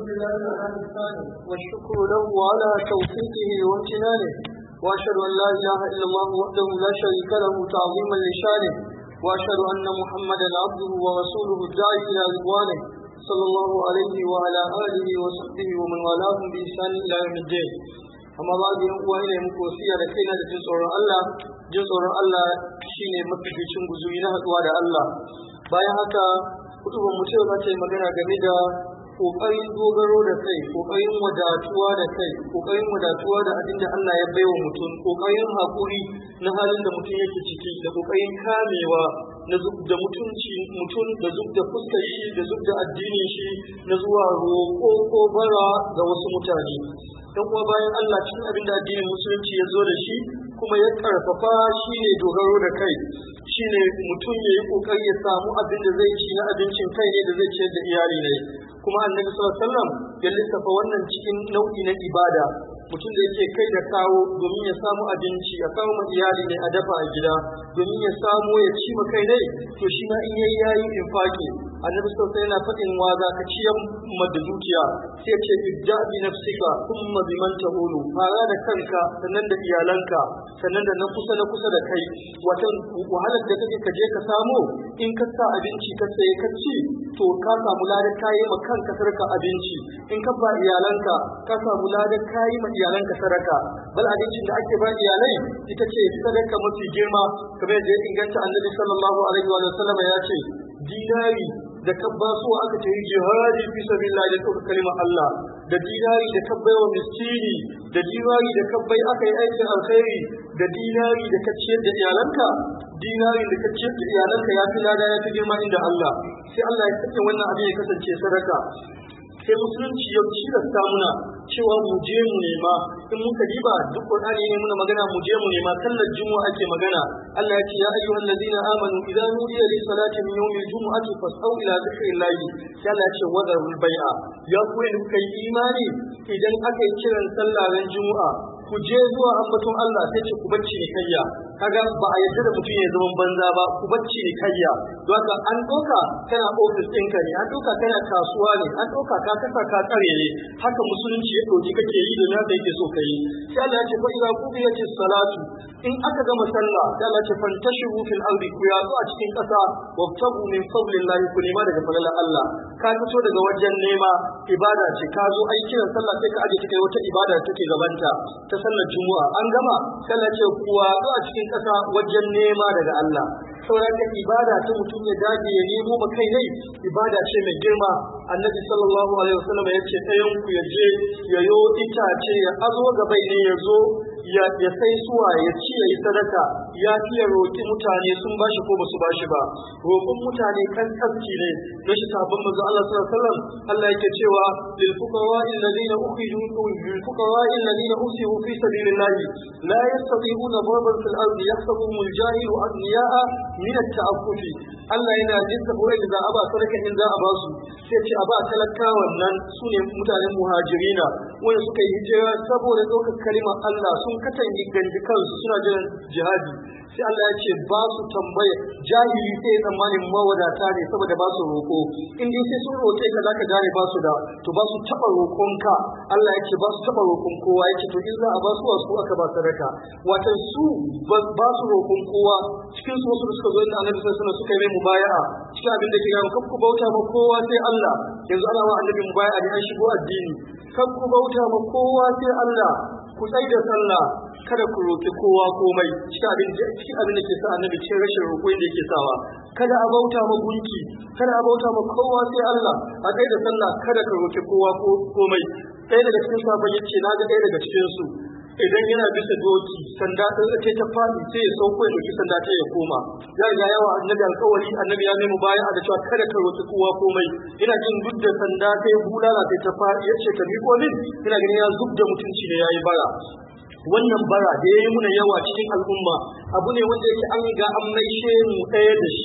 لله على إحسانه والشكر له على توفيقه وامتنانه وأشهد أن لا إله إلا الله وحده لا شريك له تعظيما لشانه وأشهد أن محمدا عبده ورسوله الداعي إلى رضوانه صلى الله عليه وعلى آله وصحبه ومن والاهم بإحسان إلى يوم الدين amma ba da uwa ina muku wasiya da kaina da jin tsoron Allah jin tsoron Allah shine mafificin guzuri na haduwa da Allah bayan haka kutuban mu za ta yi magana game da kokarin dogaro da kai kokarin wadatuwa da kai kokarin wadatuwa da abin da Allah ya baiwa mutum kokarin hakuri na halin da mutum yake ciki da kokarin kamewa na zub da mutunci mutum da zub da fuskar shi da zub da addinin shi na zuwa roƙo ko bara ga wasu mutane dan kuma bayan Allah cikin abin da addinin musulunci ya zo da shi kuma ya karfafa shi ne dogaro da kai shi ne mutum ya yi kokari ya samu abin da zai ci na abincin kai ne da zai ciyar da iyali ne kuma annabi sallallahu alaihi wasallam ya lissafa wannan cikin nau'i na ibada mutum da yake kai da kawo domin ya samu abinci ya kawo ma iyali ne a dafa a gida domin ya samu ya ci ma kai dai to shi ma in yayi yayi infaki annabi sallallahu yana faɗin wa za ka ciyar ma da dukiya sai ce ibda bi nafsika thumma biman tahulu fara da kanka sannan da iyalanka sannan da na kusa na kusa da kai watan wahalar da kake ka je ka samu in ka sa abinci ka saye ka ci to ka samu ladan kayi ma kanka sarka abinci in ka ba iyalanka ka samu ladan kayi ma iyalanka sadaka bal abincin da ake ba iyalai ita ce sadaka mafi girma kamar yadda ya inganta annabi sallallahu alaihi wa sallam ya ce dinari da kabba so aka ce jihadi fi sabilillah da tsoro kalimar Allah da dinari da kabbai wa miskini da dinari da kabbai aka yi aikin alkhairi da dinari da ka ciyar da iyalanka dinari da ka ciyar da iyalanka ya fi lada ya fi girma inda Allah sai Allah ya sake wannan abin ya kasance sadaka sai musulunci ya tilasta muna cewa mu je mu nema in muka diba duk qur'ani ne muna magana mu je mu nema sallar juma'a ake magana Allah ya ce ya ayyuhal ladina amanu idza nudiya lis salati min yawmil jumu'ati fas'au ila dhikrillahi sai Allah ya ce wadarul bai'a ya ku ne kuka yi imani idan aka yi kiran sallar juma'a ku je zuwa ambaton Allah sai ce ku bacci ne kayya kaga ba a yarda da mutum ya zama banza ba ku bacci ne kayya don haka an doka kana ofis ɗinka ne an doka kana kasuwa ne an doka ka kasa ka tsare ne haka musulunci ya ɗauki kake yi da naka yake so ka yi sai Allah ya ce fa idza qudiyati salatu in aka gama sallah sai Allah ya ce fantashiru fil ardi ku yazo a cikin ƙasa wabtagu min fadlillahi ku nema daga fadlan Allah ka fito daga wajen nema ibada ce ka zo aikin sallah sai ka aje ta kai wata ibada da take gabanta ta sallar juma'a an gama sallah ce kuwa a cikin ƙasa wajen nema daga Allah sauran da ibada ta mutum ya dage ya nemo ma kai ne ibada ce mai girma annabi sallallahu alaihi wasallam ya ce ɗayan ku ya je ya yo itace ya azo gabai ne ya zo ya sai suwa ya ci ya yi sadaka ya fi ya roƙi mutane sun bashi ko basu bashi ba roƙon mutane kan tafki ne na shi sabon manzo Allah sallallahu alaihi wasallam Allah yake cewa lil fuqara alladhina ukhriju lil fuqara alladhina usiru fi sabilillah la yastati'una darban fil ardi yahsabuhum al-jahilu aghniya'a min at-ta'affufi Allah yana jinsa ko da za a ba sadaka in za a ba su sai ce a ba talakawan nan su ne mutanen muhajirina wanda suka yi hijira saboda ɗaukar kalimar Allah sun katange ganji kansu suna jiran jihadi sai Allah ya ce ba su tambaya jahili sai tsammanin mawadata ne saboda ba su roƙo in dai sai sun roƙe ka zaka gane ba su da to ba su taɓa roƙonka Allah ya ce ba su taɓa roƙon kowa ya ce to in za a ba su wasu aka ba sadaka watan su ba su roƙon kowa cikin su wasu da suka zo inda annabi sallallahu alaihi suka yi mai mubaya'a cikin abin da ke gaba kan ku bauta ma kowa sai Allah yanzu ana wa annabi mubaya'a da an shigo addini kan ku bauta ma kowa sai Allah ku tsai da sallah kada ku roƙi kowa komai cikin abin cikin abin da ke sa annabi cikin rashin roƙo da yake sawa kada a bauta ma gunki kada a bauta ma kowa sai Allah a tsai da sallah kada ka roƙi kowa ko komai ɗaya daga cikin sabon yace na ga ɗaya daga cikin su idan yana bisa doki sanda ta ce ta fadi sai ya sauko ya doki sanda ta ya koma ya riga yawa annabi alƙawari annabi ya nemi baya da cewa kada ka roki kowa komai ina jin duk da sanda ta bulala sai ta fadi ya ce ka miko min ina ganin ya zub da mutunci ne yayi bara wannan bara da yayi muna yawa cikin al'umma abu ne wanda yake an ga an maishe mu ɗaya da shi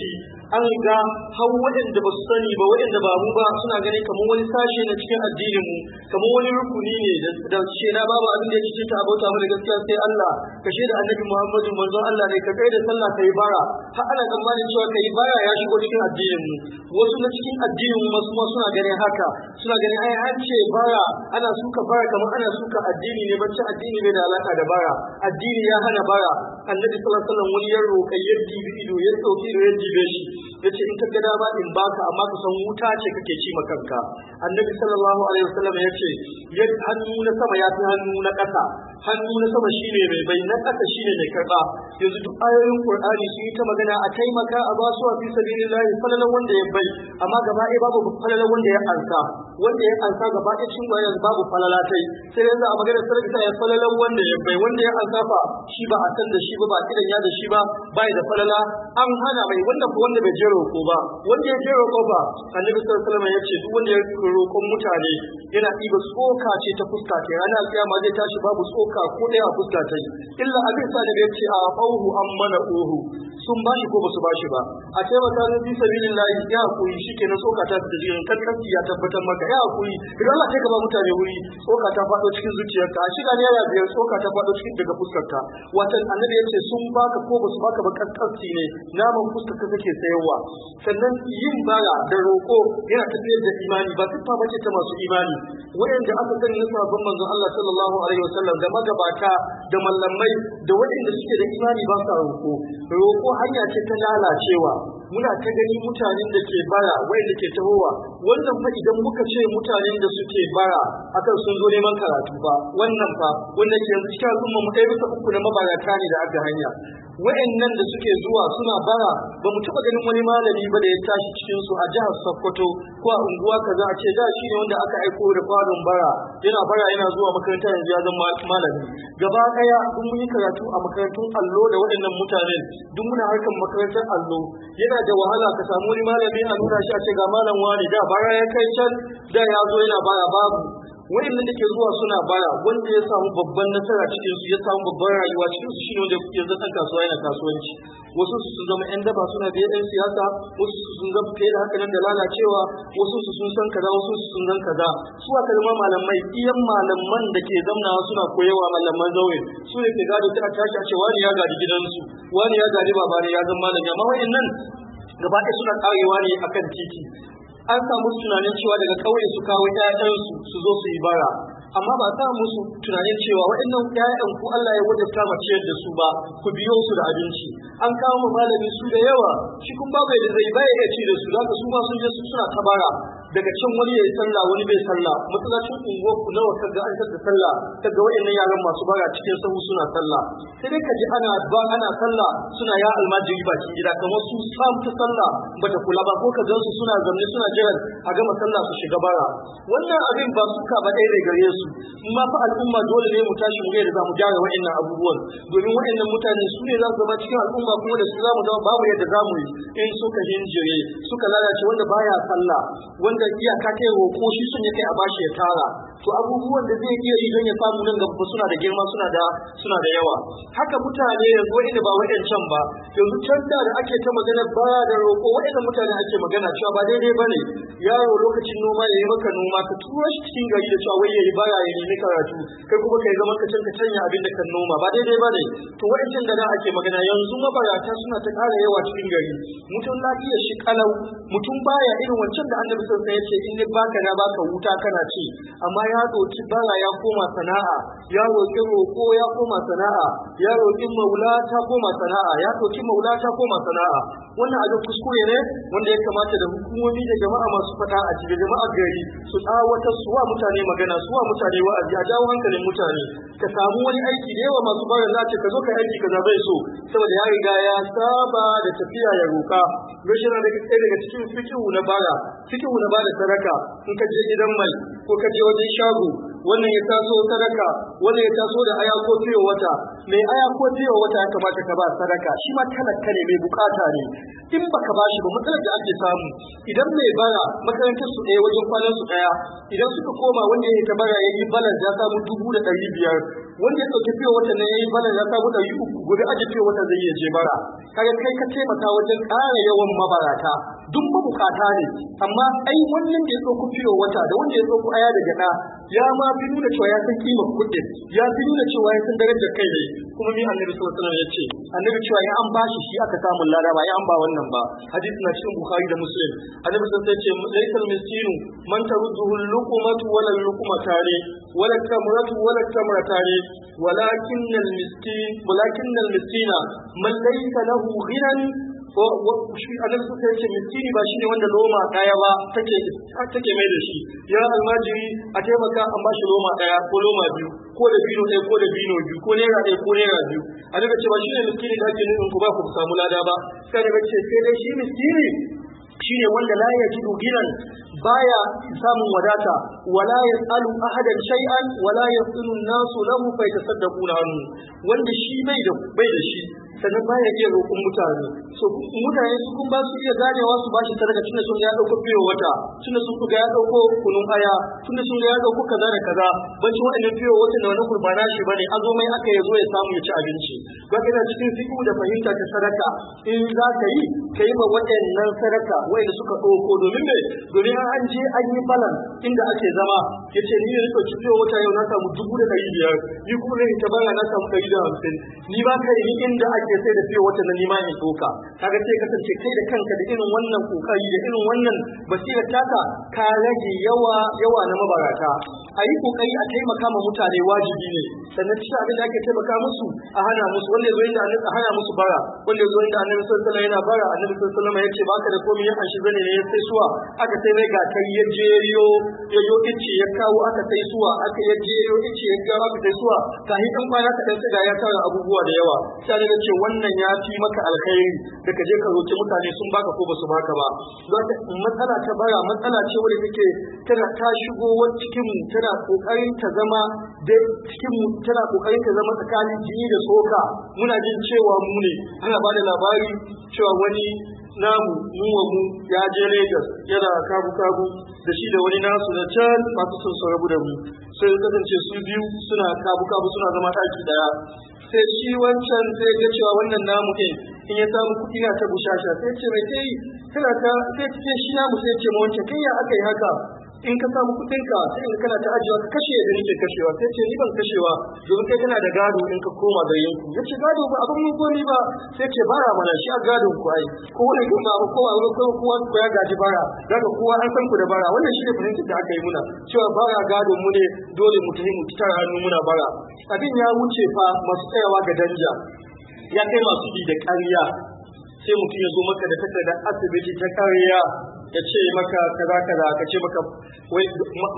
an ga har waɗanda ba su sani ba waɗanda ba mu ba suna ganin kamar wani sashe na cikin addinin mu kamar wani rukuni ne da ce na babu abin da ya cikin ta abota mu da gaskiya sai Allah ka da annabi Muhammadu manzon Allah ne ka kai da sallah kai bara har ana tsammanin cewa kai bara ya shigo cikin addinin mu wasu na cikin addinin mu kuma suna ganin haka suna ganin ai an ce bara ana suka bara kamar ana suka addini ne bacci addini bai da alaka da bara addini ya hana bara annabi sallallahu alaihi wasallam wani ya roƙa ya dibi ido ya dauki ido ya dibe shi yace in ka gada ba in baka amma ka san wuta ce kake ci ma kanka annabi sallallahu alaihi wasallam yace ya hannu na sama ya fi hannu na ƙasa hannu na sama shine mai bai na ƙasa shine mai karba yanzu duk ayoyin qur'ani sun yi ta magana a taimaka a basu a fi sabilillahi falalan wanda ya bai amma gaba ɗaya babu falalan wanda ya ansa wanda ya ansa gaba ɗaya cikin bayan babu falala tai sai yanzu a magana sarki ya falalan wanda ya bai wanda ya ansa fa shi ba a san da shi ba ba kidan ya da shi ba bai da falala an hana mai wanda ko wanda bai je roƙo ba wanda ya je roƙo ba annabi sallallahu alaihi wasallam ya ce duk wanda ya roƙon mutane yana ɗiba tsoka ce ta fuska ta ranar kiyama zai tashi babu tsoka ko ɗaya a fuska ta yi illa abin sa da ya ce a fauhu an mana ohu sun bashi ko basu bashi ba a ce ba tare fi sabilillahi ya hakuri shikenan tsoka ta da jirin kankanci ya tabbatar maka ya hakuri idan Allah sai ka ba mutane wuri tsoka ta faɗo cikin zuciyarka a shiga ne ya biyar tsoka ta faɗo cikin daga fuskarka watan annabi ya ce sun baka ko basu baka ba kankanci ne naman fuskar ka kake sayarwa sannan yin bara da roƙo yana tafiyar da imani ba siffa bace ta masu imani wayanda aka sani na sabon manzon Allah sallallahu alaihi wasallam da magabata da mallamai da waɗanda suke da imani ba sa roƙo roƙo hanya ce ta lalacewa muna ta gani mutanen da ke bara wayanda ke tahowa wannan fa idan muka ce mutanen da suke bara akan sun zo neman karatu ba wannan fa wannan ke yanzu cikin al'umma mu ɗaya bisa uku na mabarata ne da aka hanya wa'annan da suke zuwa suna bara ba mu taɓa ganin wani malami ba da ya tashi cikin su a jihar Sokoto ko a unguwa kaza a ce da shi ne wanda aka aiko da kwanon bara yana bara yana zuwa makaranta yanzu ya zama malami gaba ɗaya duk mun yi karatu a makarantun allo da waɗannan mutanen duk muna harkar makarantar allo yana da wahala ka samu wani malami a nuna shi a ce ga malam wani da bara ya kai can da ya zo yana bara babu wayannan da ke zuwa suna bara wanda ya samu babban nasara cikin su ya samu babban rayuwa cikin su shine wanda yanzu kan kasuwa yana kasuwanci wasu su sun zama yan daba suna biye yan siyasa wasu su sun zama fiye da haka nan da lalacewa wasu su sun san kaza wasu su sun san kaza su aka zama malamai iyan malaman da ke zamnawa suna koyewa malaman zaure su ne ke gado ta tashi a ce wani ya gadi gidansu wani ya gadi baba ne ya zama malami amma wayannan gaba ɗaya suna karewa ne akan titi an samu tunanin cewa daga ƙauye su kawo ƴaƴansu su zo su yi bara amma ba sa musu tunanin cewa waɗannan ƴaƴan ku Allah ya wajabta ma ciyar da su ba ku biyo su da abinci an kawo mu malami su da yawa shi kun ba bai da zai baya iya ci da su zaka su ba sun je su suna ta bara daga can wani ya yi sallah wani bai sallah masallacin unguwar ku nawa kaga an tada sallah kaga waɗannan yaran masu bara cikin sahu suna sallah sai dai ka ji ana ba ana sallah suna ya almajiri bakin gida kamar su sam ta sallah bata kula ba ko ka gansu suna zamne suna jiran a gama sallah su shiga bara wannan abin ba suka ba ɗaya gare su ma fa al'umma dole ne mu tashi mu da zamu gyara wa'annan abubuwan domin wa'annan mutane su ne za su zama cikin al'umma kuma da su zamu zama babu yadda zamu yi in suka hinjire suka lalace wanda baya sallah wanda iyaka kai roƙo shi sun kai a bashi ya tara to abubuwan da zai iya yi don ya samu nan gaba suna da girma suna da suna da yawa haka mutane yanzu wa'anda ba wa'ancan ba yanzu can da ake ta magana bara da roƙo wa'annan mutane ake magana cewa ba daidai bane yaro lokacin noma ya yi maka noma ka tura shi cikin gari da cewa wai ya yi bara ya nemi karatu kai kuma kai zama ka canka canya abin da kan noma ba daidai ba ne to wa'ancan da da ake magana yanzu mabarata suna ta ƙara yawa cikin gari mutum lafiyar shi kalau mutum baya irin wancan da annabi sun ya ce in ni baka na baka wuta kana ci amma ya roki bara ya koma sana'a ya roki roƙo ya koma sana'a ya roki maula ta koma sana'a ya roki maula ta koma sana'a wannan abin kuskure ne wanda ya kamata da hukumomi da jama'a masu fata a cikin jama'a gari su tsawata su wa mutane magana su wa mutane wa'azi a jawo hankalin mutane ka samu wani aiki da yawa masu bara za ce ka zo ka aiki kaza bai so saboda ya riga ya saba da tafiya ya roka rashin da ɗaya daga cikin fikihu na bara fikihu na bada sadaka in ka je gidan mai ko ka je wajen shago wannan ya taso sadaka wannan ya taso da aya ko fiye wata mai aya ko fiye wata ya kamata ka ba sadaka shi ma talaka ne mai bukata ne in baka ba shi ba matsalar da ake samu idan mai bara makarantar su ɗaya wajen kwanan su ɗaya idan suka koma wanda ya ta bara ya yi balan ya samu dubu da ɗari biyar wanda ya ɗauki fiye wata na ya yi balan ya samu ɗari uku gobe aji fiye wata zai iya je bara kaga kai ka taimaka wajen ƙara yawan mabarata duk mabukata ne amma ai wannan da ya ɗauko fiye wata da wanda ya ɗauko aya da gyaɗa ya ma fi nuna cewa ya san kimar kuɗin ya fi nuna cewa ya san darajar kai ne kuma ni annabi sallallahu alaihi wasallam ya ce annabi cewa ya an bashi shi aka samu lada ba ya an ba wannan ba hadisi na cikin bukhari da muslim annabi sallallahu alaihi wasallam ya ce laysal miskinu man tarudduhu luqmatu wala luqmatani wala tamratu wala tamratani ولكن المسكين ولكن المسكين من ليس له غنى shi annabi suka yace miskini ba shine wanda loma daya ba take take mai da shi ya almajiri a taimaka an ba shi loma daya ko loma biyu ko da bino ɗaya ko da bino biyu ko naira ɗaya ko naira biyu annabi ce ba shine miskini da ake nufin ku ba ku samu lada ba sai annabi ce sai dai shi miskini shine wanda la yajidu ginan baya samun wadata wala yasalu ahadan shay'an wala yasilu an-nasu lahu fa yatasaddaquna anhu wanda shi bai da bai da shi sannan baya iya roƙon mutane so mutane su kun ba su iya ganewa su bashi sadaka tunda sun ga ya dauko fiye wata tunda sun ga ya dauko kunun aya tunda sun ga ya dauko kaza da kaza banci wa'annan fiye wata da wani kurbana shi bane azo mai aka yazo ya samu ya ci abinci ga ina cikin fiqhu da fahimta ta sadaka in za ka yi ka yi ma waɗannan sadaka wanda suka ɗauko domin me domin an je an yi balan inda ake zama ya ce ni ne ɗauki fiye wata yau na samu dubu da ɗari biyar ni kuma ne ta bana na samu ɗari da hamsin ni ba ka yi inda ake sai da fiye wata na nima in ɗauka kaga sai kasance kai da kanka da irin wannan kokari da irin wannan basirar taka ka rage yawa yawa na mabarata a yi kokari a taimaka ma mutane wajibi ne sannan cikin abin da ake taimaka musu a hana musu wanda ya zo inda a hana musu bara wanda ya zo inda annabi sallallahu alaihi yana bara annabi sallallahu alaihi ya ce baka da komai ya anshi zane ne ya sai suwa aka sai mai gatar ya jeriyo ya yo ice ya kawo aka sai suwa aka ya jeriyo ice ya kawo aka sai suwa kahi dan kwana ka dan siga ya tara abubuwa da yawa sai da ce wannan ya fi maka alkhairi da ka je ka roki mutane sun baka ko basu baka ba matsala ta bara matsala ce wadda take tana ta shigo cikin mu tana kokarin ta zama da cikin mu tana kokarin ta zama tsakanin jini da soka muna jin cewa mu ne ana bada labari cewa wani namu mu wa mu ya je Lagos yana kabu kabu da shi da wani nasu na can masu son su rabu da mu sai kasance su biyu suna kabu kabu suna zama ɗaki daya sai shi wancan sai ga cewa wannan namu ɗin in ya samu kuɗi na ta bushasha sai ce mai kai kana ta sai ce shi namu sai ce ma wancan kai ya aka yi haka in ka samu kuɗin ka sai in kana ta ajiyewa ka kashe da nake kashewa sai ce ni ban kashewa domin kai kana da gado in ka koma da yanku ya ce gado ba abin mun komi ba sai ce bara mana shi a gadon ku ai ko wani gama ba kowa ko kowa ko ya gaji bara daga kowa an san ku da bara wannan shi ne fahimtar da aka yi muna cewa bara gadon mu ne dole mu tafi mu tara hannu muna bara abin ya wuce fa masu tsayawa ga danja ya kai masu bi da ƙarya sai mutum ya zo maka da takardar asibiti ta ƙarya ya ce maka kaza kaza ka ce maka wai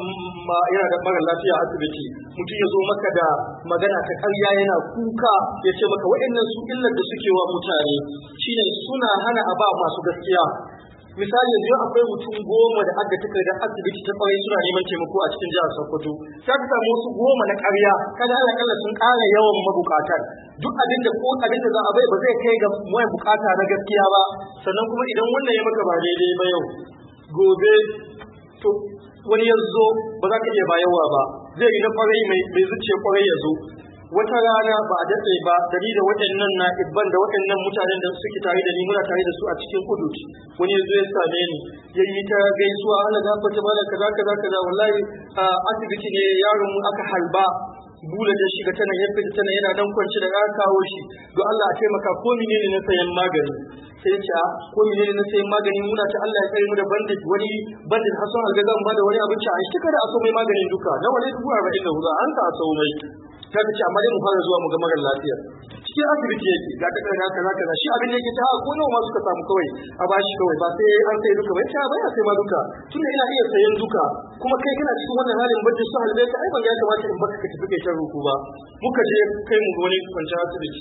yana da mara lafiya a asibiti mutum ya zo maka da magana ta ƙarya yana kuka ya ce maka waɗannan su illar da suke wa mutane shine suna hana a ba masu gaskiya misali yanzu akwai mutum goma da aka tuka da asibiti ta kwarai suna neman taimako a cikin jihar Sokoto sai ka samu wasu goma na ƙarya kada Allah kalla sun ƙara yawan mabukatar duk abin da ko abin da za a bai ba zai kai ga mai bukata na gaskiya ba sannan kuma idan wannan ya maka ba daidai ba yau gobe to wani ya zo ba za ka iya bayarwa ba zai yi na kwarai mai zuciya kwarai ya zo wata rana ba a daɗe ba dari da waɗannan na ibban da waɗannan mutanen da suke tare da ni muna tare da su a cikin kudu wani ya zo ya same ni ya yi ta gaisuwa ana gafata ba da kaza kaza kaza wallahi asibiti ne yaron mu aka halba bula da shiga tana ya fita tana yana dan kwanci da aka kawo shi don Allah a taimaka ko menene na sayan magani sai ya ce a ko menene na sayan magani muna ta Allah ya kai mu da bandit wani bandit hasan algazan ba da wani abinci a shi kada a so mai maganin duka na wani dubu arba'in da hudu an ka a so mai ta ce amma dai mu fara zuwa mu ga marar lafiya cikin asibiti yake ga ta kana kaza kaza shi abin da yake ta ko nawa ma suka samu kawai a bashi kawai ba sai an sai duka ba ta ba ya sai ma duka tunda ina iya sayan duka kuma kai kana cikin wannan halin bacci su halbe ka ai ban ya kamata in baka ka tafi kai ta ruku ba muka je kai mu wani kwanciyar asibiti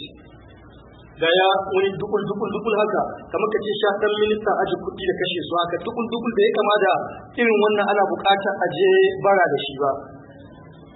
da ya wani dukul dukul dukul haka kamar ka ce sha dan minista aji kuɗi da kashe su haka dukul dukul da ya kama da irin wannan ana buƙatar aje bara da shi ba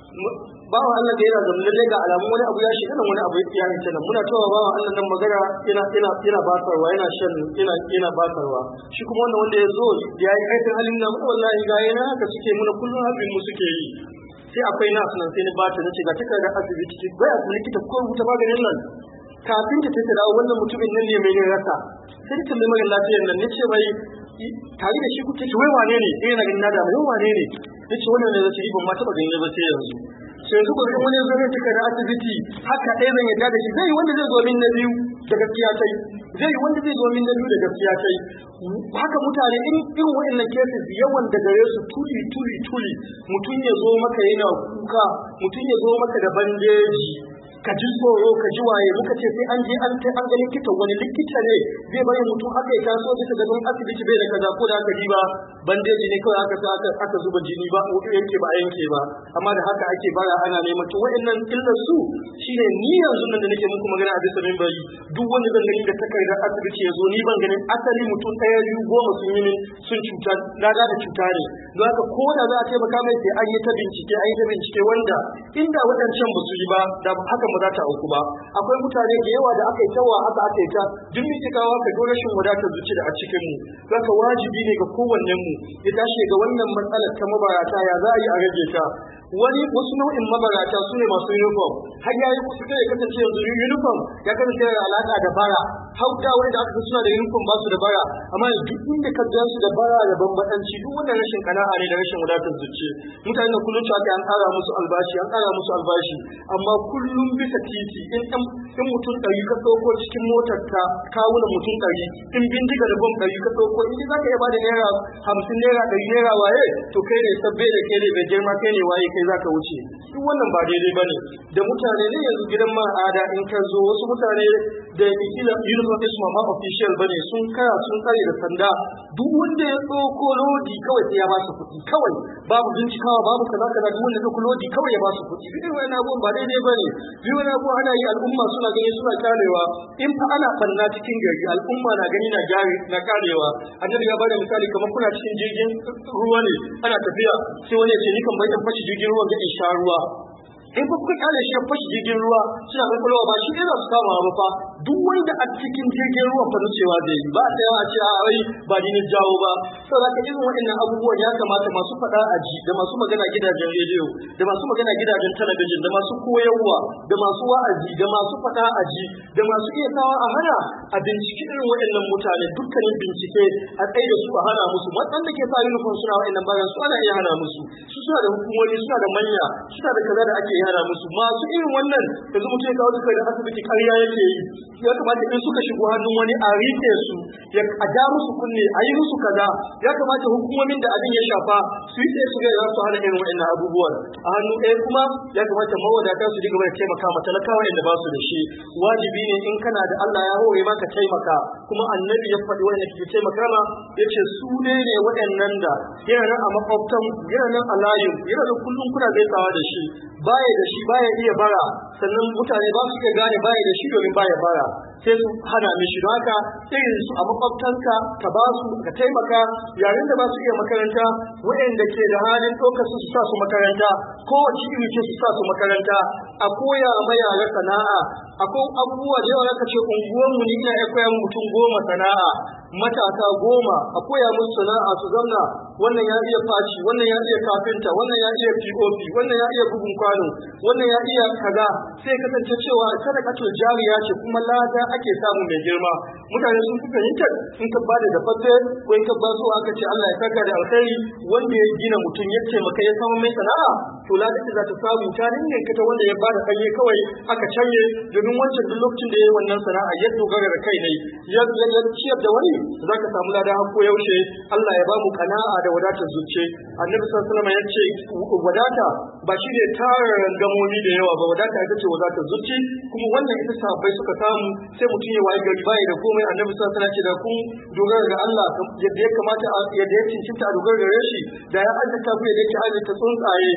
bawan Allah da yana zama lalle ga alamun wani abu ya shiga nan wani abu ya hita nan muna cewa bawan Allah nan magana yana yana yana basarwa yana shan yana yana basarwa shi kuma wannan wanda ya zo ya yi aikin halin nan wallahi ga yana haka suke muna kullum abin mu suke yi sai akwai nasu nan sai ni ba ta nace ga takardar asibiti bai asibiti likita ko rubuta maganin nan kafin ta tafi dawo wannan mutumin nan ne mai ne rasa sai ta tambayi mara lafiyar nan nace mai tare da shi kuke wai wane ne eh na ganin na da mai wane ne nace wannan ne zai ban ma taba ganin ba sai yanzu sai yanzu gobe wani zo ne tuka da asibiti haka ɗaya zan yadda da shi zai wanda zai zo min na biyu da gaskiya tai zai wanda zai zo min na biyu da gaskiya tai haka mutane in irin waɗannan cases yawan da gare su tuli tuli tuli mutum ya zo maka yana kuka mutum ya zo maka da bandeji ka ji tsoro ka ji waye muka ce sai an je an kai an ga likita wani likita ne zai bari mutum haka ya taso bisa ga don asibiti bai da kaza ko da aka ba bandeji ne kawai aka sa aka zuba jini ba yanke ba yanke ba amma da haka ake bara ana neman to wa'annan illar su shine ni yanzu nan da nake muku magana a bisa mimbari duk wanda zan gani da takardar asibiti ya zo ni ban ganin asali mutum ɗaya biyu goma sun yi min sun cuta na da cuta ne don haka ko da za a taimaka mai sai an yi ta bincike an yi ta bincike wanda inda waɗancan ba su yi ba da haka ba za ta auku ba akwai mutane da yawa da aka yi tawa aka aka yi ta duk mitikawa ka ga rashin wadatar zuci da a cikin mu zaka wajibi ne ga kowannen mu ya tashi ga wannan matsalar ta mabarata ya za a yi a rage ta wani wasu nau'in mabarata su ne masu uniform har ya yi kusa ya kasance yanzu uniform ya kasance da alaka da bara har da wani da aka fi suna da uniform ba su da bara amma duk inda ka gan su da bara da bambadanci duk wannan rashin kana'a ne da rashin wadatar zuci mutane da kullum cewa an ƙara musu albashi an ƙara musu albashi amma kullum bisa titi in in mutum ɗari ka ɗauko cikin motar ka kawuna mutum ɗari in bindiga da bom ɗari ka ɗauko in za ka iya bada naira hamsin naira ɗari naira waye to kai ne sabbe da kai ne bai girma kai ne waye kai za ka wuce duk wannan ba daidai ba ne da mutane ne yanzu gidan ma'ada in ka zo wasu mutane da kila uniform is ma official bane sun kara sun tsare da sanda duk wanda ya ɗauko lodi kawai sai ya ba su kuɗi kawai babu bincikawa babu kaza kaza duk wanda ya ɗauko lodi kawai ya ba su kuɗi duk wani abubuwan ba daidai ba ne duk wani abubuwan ana yi al'umma suna gani suna karewa in fa ana fanna cikin gari al'umma na gani na gyari na karewa annabi ya bada misali kamar kuna cikin jirgin ruwa ne ana tafiya sai wani ya ce ni kan bai in fashi jirgin ruwa ga in sha ruwa in fa kuka kyale shi fashi jirgin ruwa suna kwakwalwa ba shi za su kama ba fa duk wanda a cikin jirgin ruwa fa nucewa da yi ba ta yawa ce a ai ba ni ne jawo ba saboda ka irin waɗannan abubuwan ya kamata masu faɗa a ji da masu magana gidajen rediyo da masu magana gidajen talabijin da masu koyarwa da masu wa'azi da masu faɗa a ji da masu iya sawa a hana a binciki irin waɗannan mutane dukkanin bincike a tsaye da su a hana musu waɗanda ke sa uniform suna waɗannan bayan su ana iya hana musu su suna da hukumomi suna da manya suna da kaza da ake yara musu masu irin wannan yanzu mutum ya kawo duka da asibiti ƙarya yake yi ya kamata in suka shigo hannun wani a rike su ya a ja musu kunne a yi musu kaza ya kamata hukumomin da abin ya shafa su yi tsaye su ga za su hana irin wa'annan abubuwan a hannu ɗaya kuma ya kamata mawadata su dinga mai taimaka ma talakawa inda ba su da shi wajibi ne in kana da Allah ya hore maka taimaka kuma annabi ya faɗi wanda ke taimaka ma ya ce su ne ne waɗannan da yana nan a makwabtan yana nan a layin yana nan kullum kuna gaisawa da shi baya da shi baya iya bara sannan mutane ba su iya gane baya da shi domin baya bara sai su hana mishi don haka irin su a makwabtanka ka ba su ka taimaka yayin da ba su iya makaranta waɗanda ke da halin ɗaukar su sa su makaranta kowace iri ce su sa su makaranta a koya ma yara sana'a akwai abubuwa da yawa ka ce unguwanmu ni ina iya koya mutum goma sana'a matasa goma a koya musu sana'a su zamna wannan ya iya faci wannan ya iya kafinta wannan ya iya pop wannan ya iya bugun kwano wannan ya iya kaza sai kasance cewa sadakatul jariya ce kuma lada ake samu mai girma mutane sun fi fahimtar in ka bada da fafe ko in ka ba su aka ce Allah ya saka da alkhairi wanda ya gina mutum ya taimaka ya samu mai sana'a to lada ce za ta samu ta ne ta wanda ya bada kanye kawai aka canye domin wancan duk lokacin da ya yi wannan sana'a ya dogara da kai ne ya ciyar da wani za ka samu lada har ko yaushe Allah ya ba mu kana'a da wadatar zuciya annabi sallallahu alaihi wasallam ya ce wadata ba shi ne tara rangamomi da yawa ba wadata ita ce wadatar zuci kuma wannan ita sahabbai suka samu sai mutum ya wayi gari bai da komai annabi sallallahu alaihi wasallam ce da kun dogara ga Allah yadda ya kamata yadda ya cincinta a dogara gare shi da ya azzata ku yadda yake azzata tsuntsaye su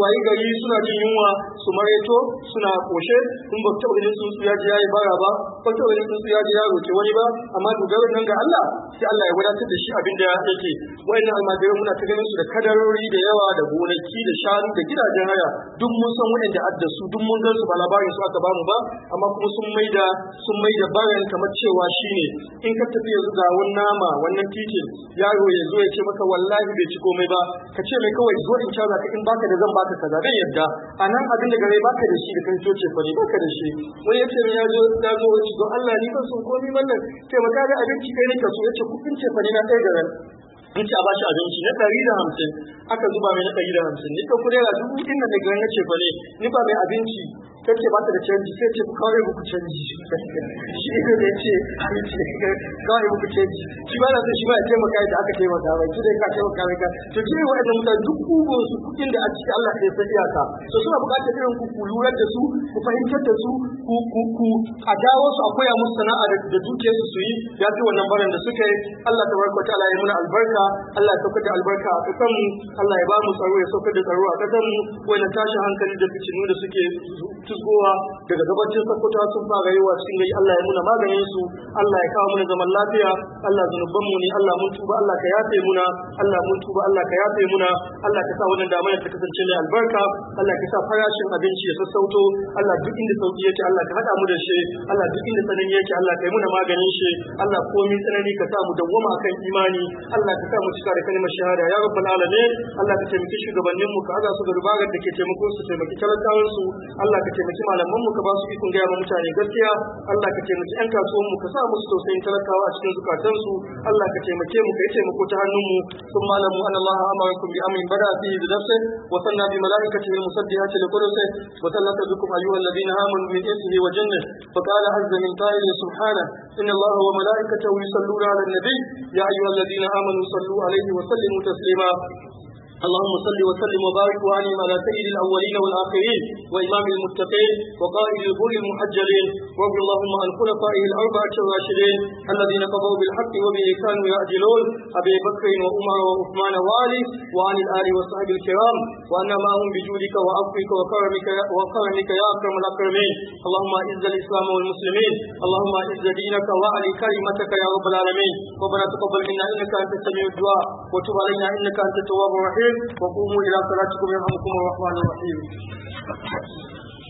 wayi gari suna jin yunwa su mareto suna koshe in ba taɓa ganin sun ya ji yayi bara ba ba taɓa ganin sun ya ji ya roke wani ba amma dogaron nan ga Allah sai Allah ya wadatar da shi abin da yake wayannan almajirai muna ta ganin su da kadarori da yawa da gonaki da shanu da gidajen haya duk mun san wayanda adda su duk mun gan su ba labarin su aka bamu ba amma kuma sun maida sun maida bayan kamar cewa shine in ka tafi yanzu ga wani nama wannan titin yaro ya zo ya ce maka wallahi bai ci komai ba ka ce mai kawai zo in caza ka in baka da zan baka kaza zai yadda a nan abin da gare baka da shi da kan coce fa ne baka da shi wani ya ce min ya zo ya zo wani don Allah ni ban son komai mallan sai maka da abinci kai ne ka so ya ce kudin ce fa ne na kai garan in ci a bashi abinci na ɗari da hamsin aka zuba mai na ɗari da hamsin ni ɗauko naira dubu inda da garan na ce fa ne ni ba mai abinci ta ce ba ta da canji sai ce ku kawai muku canji shi ne da ya ce kawai muku canji shi ba na so shi ba ya taimaka da aka taimaka ba shi dai ka taimaka mai ka to shi ne wa'annan mutane duk kugun su kuɗin da a ciki Allah ya san iyaka to suna buƙatar irin ku ku lura da su ku fahimtar da su ku ku ku a dawo su a koya musu sana'a da dukiyar su su yi ya fi wannan barin da suka yi Allah tabaraka wa ta'ala ya muna albarka Allah ya saukar da albarka a kasan mu Allah ya ba mu tsaro ya saukar da tsaro a kasan mu wani tashi hankali da fitinu da suke tusgowa daga gabacin sakkwato sun fara yi wa cikin gari Allah ya muna maganin su Allah ya kawo muna zaman lafiya Allah zunuban mu ne Allah mun tuba Allah ka yafe muna Allah mun tuba Allah ka yafe muna Allah ka sa wannan damar ta kasance mai albarka Allah ka sa farashin abinci ya sassauto Allah duk inda sauki yake Allah ka hada mu da shi Allah duk inda tsanani yake Allah ka yi muna maganin shi Allah komai tsanani ka sa mu dawwama akan imani Allah ka sa mu cika da kalmar shahada ya rabbal alamin Allah ka taimaki shugabannin mu ka haza su da rubagar da ke taimako su taimaki talakawan su Allah ka taimaki malaman mu ka ba su ikon gaya ma mutane gaskiya Allah ka taimaki yan kasuwan mu ka sa musu tausayin talakawa a cikin zukatan su Allah ka taimake mu ka yi taimako ta hannun mu sun malamu an Allah amarakum bi amrin bada fi bi nafsi wa sanna bi malaikatihi musabbihati li qudsi wa sallata bikum ayyuha alladhina amanu min ismihi wa jannah fa qala azza min qa'il subhanahu inna Allah wa malaikatahu yusalluna 'ala an-nabi ya ayyuha alladhina amanu sallu 'alayhi wa sallimu taslima اللهم صل وسلم وبارك وانعم على سيد الاولين والاخرين وامام المتقين وقائد الغر المحجلين وارض اللهم عن خلفائه الاربعه الراشدين الذين قضوا بالحق وبه كانوا يعدلون ابي بكر وعمر وعثمان وعلي وعن الال وصحب الكرام وان معهم بجودك وعفوك وكرمك وكرمك يا اكرم الاكرمين اللهم اعز الاسلام والمسلمين اللهم اعز دينك واعلي كلمتك يا رب العالمين ربنا تقبل منا انك انت السميع الدعاء وتب علينا انك انت التواب الرحيم وقوموا إلى صلاتكم يرحمكم الرحمن الرحيم